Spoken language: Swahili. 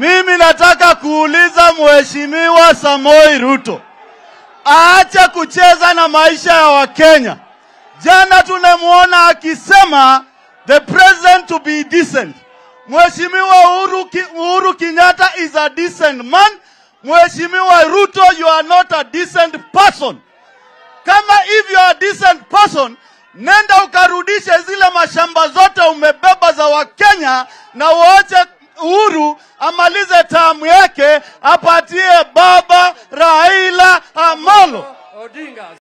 Mimi nataka kuuliza Mheshimiwa Samoi Ruto aache kucheza na maisha ya Wakenya. Jana tunamwona akisema the president to be decent. Mheshimiwa Uhuru, Ki- Uhuru Kenyatta is a decent man. Mheshimiwa Ruto, you are not a decent person. Kama if you are a decent person, nenda ukarudishe zile mashamba zote umebeba za Wakenya na uache Uhuru amalize tamu yake, apatie baba Raila Amolo. Odinga.